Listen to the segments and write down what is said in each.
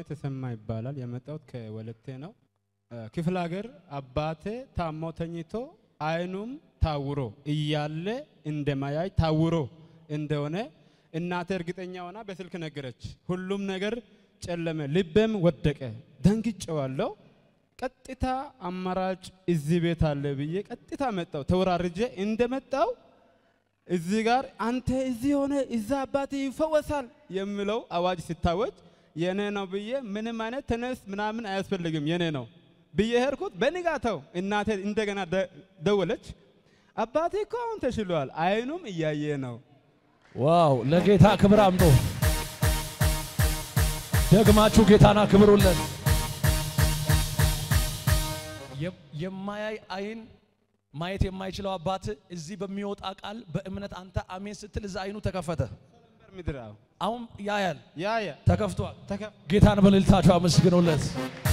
ተሰማ ይባላል። የመጣሁት ከወለቴ ነው። ክፍለ ሀገር አባቴ ታሞ ተኝቶ አይኑም ታውሮ እያለ እንደማያይ ታውሮ እንደሆነ እናቴ እርግጠኛ ሆና በስልክ ነገረች። ሁሉም ነገር ጨለመ፣ ልቤም ወደቀ። ደንግጬዋለሁ። ቀጥታ አማራጭ እዚህ ቤት አለ ብዬ ቀጥታ መጣው። ተወራርጄ እንደመጣው እዚህ ጋር አንተ እዚህ ሆነ እዛ አባት ይፈወሳል የሚለው አዋጅ ሲታወጅ የኔ ነው ብዬ ምንም አይነት ተነስ ምናምን አያስፈልግም የኔ ነው ብዬ ሄድኩት። በንጋታው እናቴ እንደገና ደወለች። አባቴ እኮ አሁን ተሽሏል፣ አይኑም እያየ ነው። ዋው! ለጌታ ክብር አምጦ ደግማችሁ ጌታና ክብሩለን። የማያይ አይን ማየት የማይችለው አባት እዚህ በሚወጣ ቃል በእምነት አንተ አሜን ስትል እዛ አይኑ ተከፈተ። ምድር አዎ፣ አሁን ያያል፣ ያየ ተከፍቷል። ተከ- ጌታን በልልታችሁ አመስግኑለት።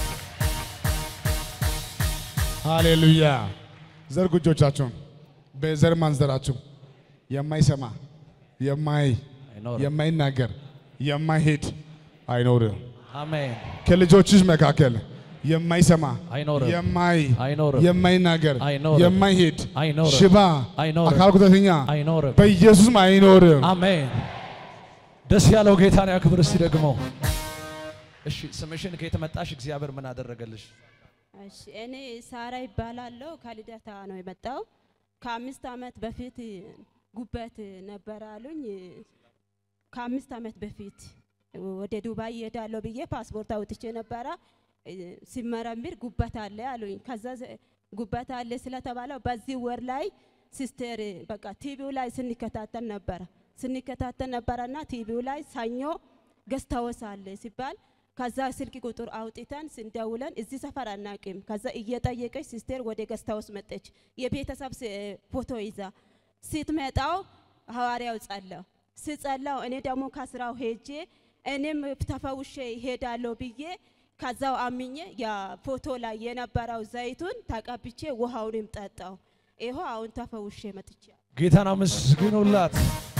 ሃሌሉያ። ዘርጉ እጆቻችሁን። በዘር ማንዘራችሁ የማይሰማ የማይ አይኖርም። የማይናገር የማይሄድ አይኖርም። አሜን። ከልጆችሽ መካከል የማይሰማ አይኖርም። የማይ አይኖርም። የማይናገር አይኖርም። የማይሄድ አይኖርም። ሽባ አይኖርም። አካል ጉዳተኛ አይኖርም። በኢየሱስም አይኖርም። አሜን። ደስ ያለው ጌታን ያክብር። እስቲ ደግሞ እሺ፣ ስምሽን ከየት መጣሽ? እግዚአብሔር ምን አደረገልሽ? እሺ እኔ ሳራ ይባላለሁ። ከልደታ ነው የመጣው። ከአምስት ዓመት በፊት ጉበት ነበር አሉኝ። ከአምስት ዓመት በፊት ወደ ዱባይ እሄዳለሁ ብዬ ፓስፖርት አውጥቼ ነበረ። ሲመረምር ጉበት አለ አሉኝ። ከዛ ዘ- ጉበት አለ ስለተባለው በዚህ ወር ላይ ሲስተር በቃ ቲቪው ላይ ስንከታተል ነበረ ስንከታተል ነበረና ቲቪው ላይ ሰኞ ገስታወስ አለ ሲባል ከዛ ስልክ ቁጥር አውጥተን ስንደውለን እዚህ ሰፈር አናቅም። ከዛ እየጠየቀች ሲስቴር ወደ ገስታውስ መጠች። የቤተሰብ ስ- ፎቶ ይዛ ስትመጣው ሐዋርያው ጸላው ስጸላው እኔ ደግሞ ከስራው ሄጄ እኔም ተፈውሼ ይሄዳለሁ ብዬ ከዛው አምኜ ያ ፎቶ ላይ የነበረው ዘይቱን ተቀብቼ ውሃውንም ጠጣው። ይኸው አሁን ተፈውሼ መጥቼ ጌታን አመስግኑላት።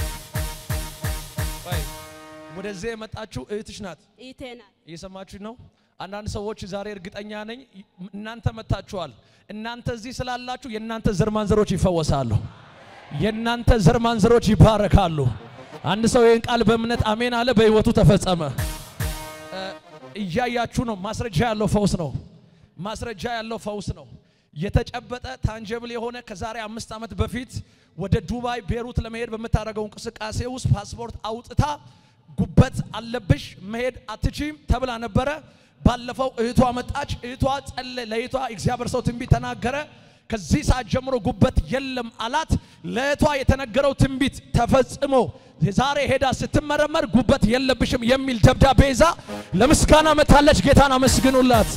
ቆይ ወደዚህ የመጣችሁ እህትሽ ናት። ይቴናል እየሰማችሁ ነው። አንዳንድ ሰዎች ዛሬ እርግጠኛ ነኝ እናንተ መታችኋል። እናንተ እዚህ ስላላችሁ የእናንተ ዘር ማንዘሮች ይፈወሳሉ። የእናንተ ዘር ማንዘሮች ይባረካሉ። አንድ ሰው ይህን ቃል በእምነት አሜን አለ፣ በህይወቱ ተፈጸመ። እ፣ እያያችሁ ነው። ማስረጃ ያለው ፈውስ ነው። ማስረጃ ያለው ፈውስ ነው። የተጨበጠ ታንጀብል የሆነ ከዛሬ አምስት ዓመት በፊት ወደ ዱባይ ቤሩት ለመሄድ በምታደርገው እንቅስቃሴ ውስጥ ፓስፖርት አውጥታ ጉበት አለብሽ መሄድ አትችም ተብላ ነበረ። ባለፈው እህቷ መጣች። እህቷ ጸለ ለእህቷ እግዚአብሔር ሰው ትንቢት ተናገረ። ከዚህ ሰዓት ጀምሮ ጉበት የለም አላት። ለእህቷ የተነገረው ትንቢት ተፈጽሞ ዛሬ ሄዳ ስትመረመር ጉበት የለብሽም የሚል ደብዳቤ ይዛ ለምስጋና መታለች። ጌታን አመስግኑላት።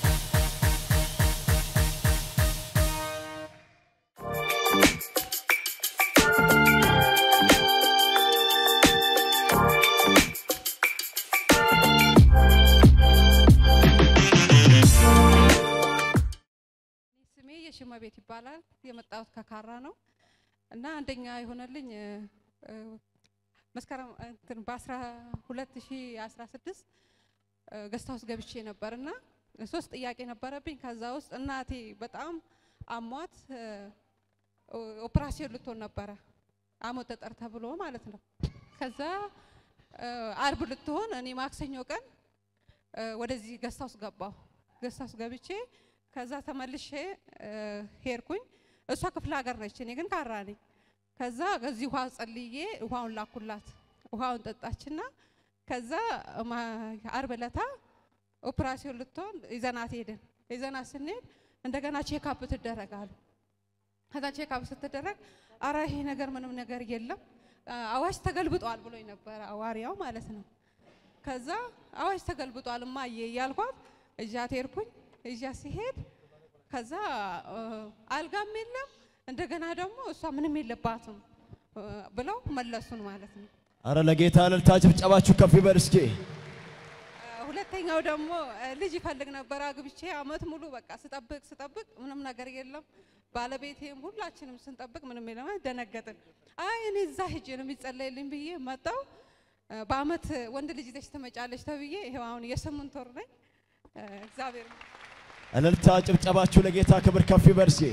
ስሜ የሽመ ቤት ይባላል። የመጣሁት ከካራ ነው እና አንደኛ የሆነልኝ እ፣ እ፣ መስከረም እንትን በ2016 ገስት ሃውስ ገብቼ ነበር እና ሶስት ጥያቄ ነበረብኝ። ከዛ ውስጥ እናቴ በጣም አሟት እ፣ ኦ- ኦፕራሲዮን ልትሆን ነበረ አሞት ጠጠር ተብሎ ማለት ነው። ከዛ እ፣ አርብ ልትሆን እኔ ማክሰኞ ቀን እ፣ ወደዚህ ገስት ሃውስ ገባሁ። ገስት ሃውስ ገብቼ ከዛ ተመልሼ እ፣ ሄድኩኝ። እሷ ክፍለ ሀገር ነች፣ እኔ ግን ካራ ነኝ። ከዛ ከዚህ ውሃ ጸልዬ ውሃውን ላኩላት። ውሃውን ጠጣችና ከዛ ማ- አርብ ዕለታ ኦፕራሲዮን ልትሆን ይዘናት ሄድን። ይዘናት ስንሄድ እንደገና ቼክአፕ ትደረጋሉ። ከዛ ቼክአፕ ስትደረግ አረ ይሄ ነገር ምንም ነገር የለም አ- አዋጅ ተገልብጧል ብሎኝ ነበረ አዋሪያው ማለት ነው። ከዛ አዋጅ ተገልብጧል እማዬ እያልኳት እዣት ሄድኩኝ። እዣ ሲሄድ ከዛ እ፣ አልጋም የለም እንደገና ደግሞ እሷ ምንም የለባትም እ፣ ብለው መለሱን ማለት ነው። አረ ለጌታ እልልታ ጭብጨባችሁ ከፍ ይበል እስኪ። እ፣ ሁለተኛው ደግሞ እ፣ ልጅ ይፈልግ ነበር አግብቼ አመት ሙሉ በቃ ስጠብቅ ስጠብቅ ምንም ነገር የለም። ባለቤቴም ሁላችንም ስንጠብቅ ምንም የለም። ደነገጥን። አይ እኔ እዛ ሂጅ ነው የሚጸለይልኝ ብዬ መጣው። እ፣ በአመት ወንድ ልጅ ይዘሽ ትመጫለሽ ተብዬ ይሄው አሁን የስምንት ወር ነኝ። እ፣ እግዚአብሔር እልልታ ጭብጨባችሁ ለጌታ ክብር ከፍ ይበል እስኪ።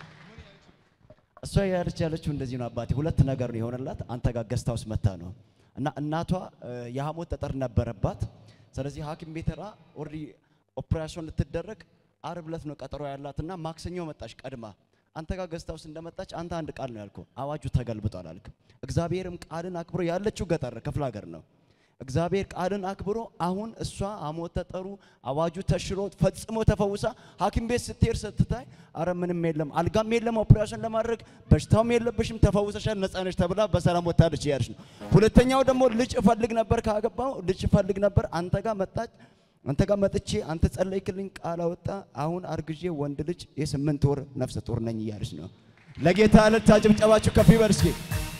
እሷ ያለች ያለችው እንደዚህ ነው አባቴ፣ ሁለት ነገር ነው የሆነላት። አንተ ጋር ገስታ ውስጥ መታ ነው እና እናቷ እ፣ የሐሞት ጠጠር ነበረባት። ስለዚህ ሐኪም ቤት ሄዳ ኦልሬዲ ኦፕሬሽን ልትደረግ አርብ ዕለት ነው ቀጠሮ ያላትና ማክሰኞ መጣች ቀድማ። አንተ ጋር ገስታ ውስጥ እንደመጣች አንተ አንድ ቃል ነው ያልከው፣ አዋጁ ተገልብጧል አልክ። እግዚአብሔርም ቃልን አክብሮ ያለችው ገጠር ክፍለ ሀገር ነው። እግዚአብሔር ቃልን አክብሮ አሁን እሷ ሐሞት ጠጠሩ አዋጁ ተሽሮ ፈጽሞ ተፈውሳ ሐኪም ቤት ስትሄድ ስትታይ አረ ምንም የለም አልጋም የለም ኦፕሬሽን ለማድረግ በሽታውም የለብሽም ተፈውሰሻል ነፃ ነሽ ተብላ በሰላም ወታለች እያለች ነው። ሁለተኛው ደግሞ ልጅ እፈልግ ነበር ካገባው ልጅ እፈልግ ነበር አንተ ጋር መጣች አንተ ጋር መጥቼ አንተ ጸለይክልኝ ቃል አወጣ አሁን አርግዤ ወንድ ልጅ የስምንት ወር ነፍሰ ጡር ነኝ እያለች ነው። ለጌታ እልልታ ጭብጨባችሁ ከፍ ይበል እስኪ።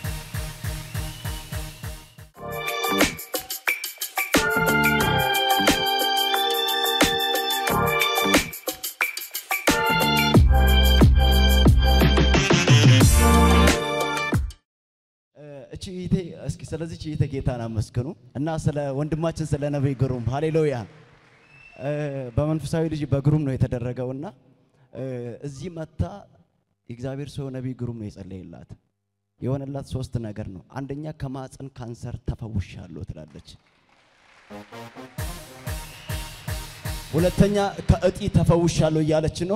እ፣ እቺ እህቴ እስኪ ስለዚህ እቺ እህቴ ጌታን አመስግኑ እና ስለ ወንድማችን ስለ ነቢይ ግሩም ሃሌሉያ። እ፣ በመንፈሳዊ ልጅ በግሩም ነው የተደረገውና እ፣ እዚህ መታ የእግዚአብሔር ሰው ነቢይ ግሩም ነው የጸለየላት። የሆነላት ሶስት ነገር ነው። አንደኛ ከማፀን ካንሰር ተፈውሻለሁ ትላለች። ሁለተኛ ከእጢ ተፈውሻለሁ እያለች ነው።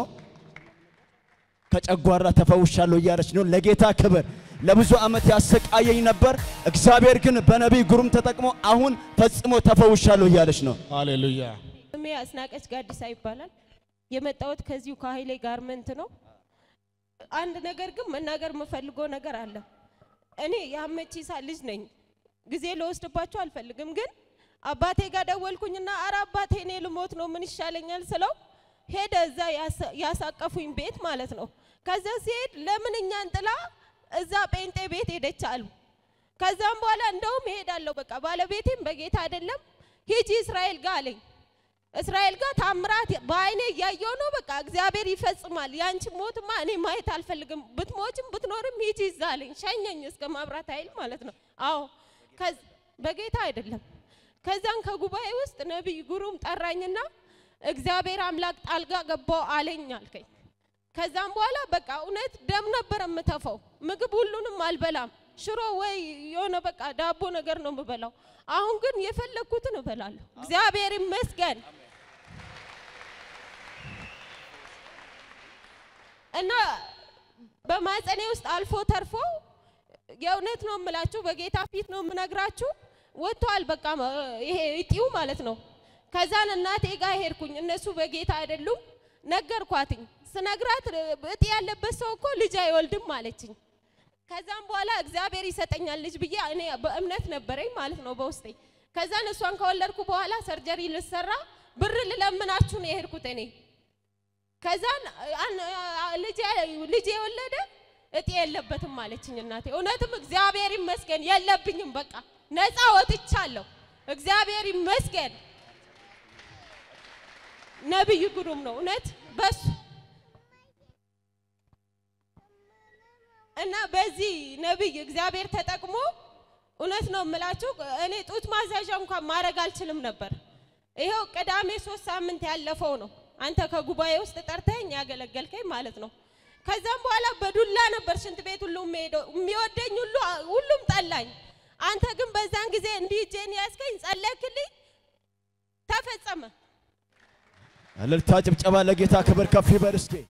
ከጨጓራ ተፈውሻለሁ እያለች ነው። ለጌታ ክብር። ለብዙ ዓመት ያሰቃየኝ ነበር፣ እግዚአብሔር ግን በነቢይ ግሩም ተጠቅሞ አሁን ፈጽሞ ተፈውሻለሁ እያለች ነው። ሃሌሉያ ስሜ አስናቀች ጋዲሳ ይባላል። የመጣሁት ከዚሁ ከኃይሌ ጋርመንት ነው። አንድ ነገር ግን መናገር የምፈልገው ነገር አለ። እኔ የአመቺሳ ልጅ ነኝ። ጊዜ ልወስድባቸው አልፈልግም። ግን አባቴ ጋር ደወልኩኝና አረ አባቴ እኔ ልሞት ነው ምን ይሻለኛል ስለው ሄደ እዛ ያሳ- ያሳቀፉኝ ቤት ማለት ነው። ከዛ ሲሄድ ለምን እኛን ጥላ እዛ ጴንጤ ቤት ሄደች አሉ። ከዛም በኋላ እንደውም እሄዳለሁ በቃ ባለቤቴም በጌታ አይደለም ሂጂ እስራኤል ጋር አለኝ። እስራኤል ጋር ታምራት በአይኔ እያየው ነው። በቃ እግዚአብሔር ይፈጽማል። ያንቺ ሞትማ እኔ ማየት አልፈልግም። ብትሞችም ብትኖርም ሂጂ እዛ አለኝ። ሸኘኝ እስከ ማብራት ኃይል ማለት ነው። አዎ ከዝ- በጌታ አይደለም። ከዛን ከጉባኤ ውስጥ ነቢይ ጉሩም ጠራኝና እግዚአብሔር አምላክ ጣልጋ ገባው አለኝ አልከኝ። ከዛም በኋላ በቃ እውነት ደም ነበር የምተፋው። ምግብ ሁሉንም አልበላም። ሽሮ ወይ የሆነ በቃ ዳቦ ነገር ነው የምበላው። አሁን ግን የፈለግኩትን እበላለሁ። እግዚአብሔር ይመስገን። እና በማጸኔ ውስጥ አልፎ ተርፎ የእውነት ነው የምላችሁ፣ በጌታ ፊት ነው የምነግራችሁ። ወጥቷል በቃ ማ- ይሄ እጢው ማለት ነው። ከዛን እናቴ ጋር ሄድኩኝ። እነሱ በጌታ አይደሉም። ነገርኳትኝ። ስነግራት እጢ ያለበት ሰው እኮ ልጅ አይወልድም አለችኝ። ከዛም በኋላ እግዚአብሔር ይሰጠኛል ልጅ ብዬ እኔ በእምነት ነበረኝ ማለት ነው በውስጤ። ከዛን እሷን ከወለድኩ በኋላ ሰርጀሪ ልሰራ ብር ልለምናችሁ ነው የሄድኩት እኔ። ከዛን አን- አ- ልጅ ልጅ የወለደ እጤ የለበትም አለችኝ እናቴ። እውነትም እግዚአብሔር ይመስገን የለብኝም፣ በቃ ነፃ ወጥቻለሁ። እግዚአብሔር ይመስገን። ነብይ ግሩም ነው እውነት በሱ እና በዚህ ነብይ እግዚአብሔር ተጠቅሞ እውነት ነው የምላችሁ እኔ ጡት ማስያዣ እንኳን ማድረግ አልችልም ነበር። ይኸው ቅዳሜ ሶስት ሳምንት ያለፈው ነው አንተ ከጉባኤ ውስጥ ጠርተኝ ያገለገልከኝ ማለት ነው። ከዛም በኋላ በዱላ ነበር ሽንት ቤት ሁሉ የሚሄደው የሚወደኝ ሁሉ ሁሉም ጠላኝ። አንተ ግን በዛን ጊዜ እንዲህ እጄን ያዝከኝ፣ ጸለይክልኝ፣ ተፈጸመ። እልልታ ጭብጨባ ለጌታ ክብር ከፍ ይበል እስኪ።